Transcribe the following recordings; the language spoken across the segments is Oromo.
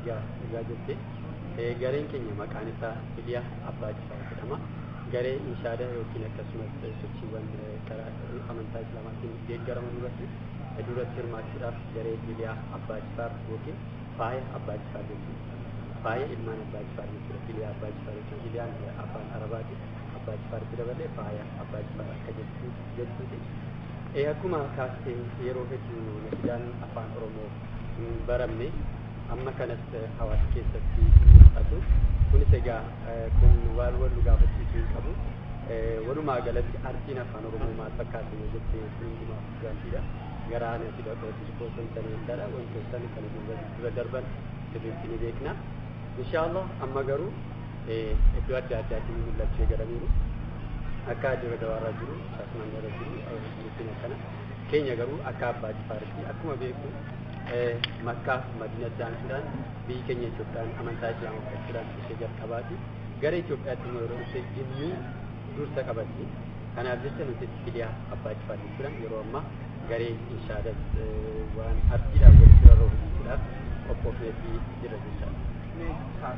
argaa argaa jirte gareen keenya maqaan isaa Iliyaa Abbaa Jifaar jedhama. Garee inshaada yookiin akkasumas sochiiwwan karaa amantaa islaamaatiin deeggaraman irratti duratti hirmaachuudhaaf garee Iliyaa Abbaa Jifaar yookiin faaya Abbaa Jifaar jechuudha. Faaya ilmaan Abbaa Jifaar jechuudha. Iliyaa Abbaa Jifaar jechuun Iliyaan afaan Arabaati. Abbaa Jifaaritti dabalee faaya Abbaa Jifaar akka jechuuti. Akkuma kaastee yeroo hedduu nasibaan afaan Oromoo hin baramne amma kanas hawaasa keessatti mul'atu. Kunis egaa kun waan wal gaafachiisuu hin qabu. Walumaa galatti artiin afaan Oromoo maal fakkaatu yoo jettee kun hundumaaf gaaffiidha. Garaa nasiba qooti osoo hin taane jechaadha. Wantoota kana dura darban sirriitti ni beekna. Inshaallah amma garuu iddoo adda addaatiin mul'achuu eegalaniiru. Akka adda dawaarraa jiru akkasumas irra jiru murtiin akkana. Keenya garuu akka abbaa jifaaritti akkuma beeku makkaa madina daansuudhaan biyyi keenya Itoophiyaan amantaa islaamaa uffachuudhaan ishee jalqabaati. Gara Itoophiyaatti immoo yeroo dhufe dhimmi dursa qabatti. Kanaaf jecha nuti Iliyaa abbaa jifaar jechuudhaan yeroo ammaa garee inshaadas waan artiidhaan walitti rarra'u hojjechuudhaaf qophoofneetii jira jechaadha.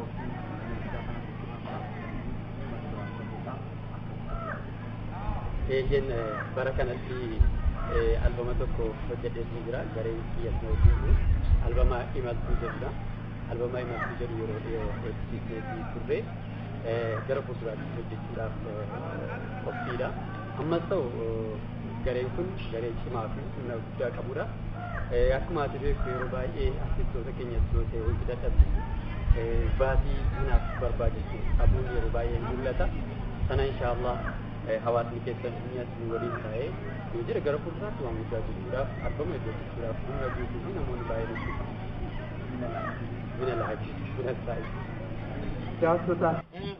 Eeyyeen bara kanatti albama tokko hojjedheetu jira gareen kiyyas mootii albama imaltuu jedhudha. Albama imaltuu jedhu yeroo dhiyoo hojjechiisneetii turre gara fuulduraatti hojjechuudhaaf qophiidha. Ammas ta'u gareen kun garee cimaa fi humna guddaa qabudha. Akkuma ati beektu yeroo baay'ee artistoota keenyatti yoo ta'e hojii dadhabsiisu baasii kanaaf barbaachisu dhabuun yeroo baay'ee mul'ata. Sana inshaallah hawaasni keessan inni as waliin taa'ee yoo jira gara fuulduraatti waan guddaa jechuudhaaf albama hojjechuudhaaf humna guutuu fi namoonni baay'een hojjetu. Mina laaji, mina saayi. Jaasotaa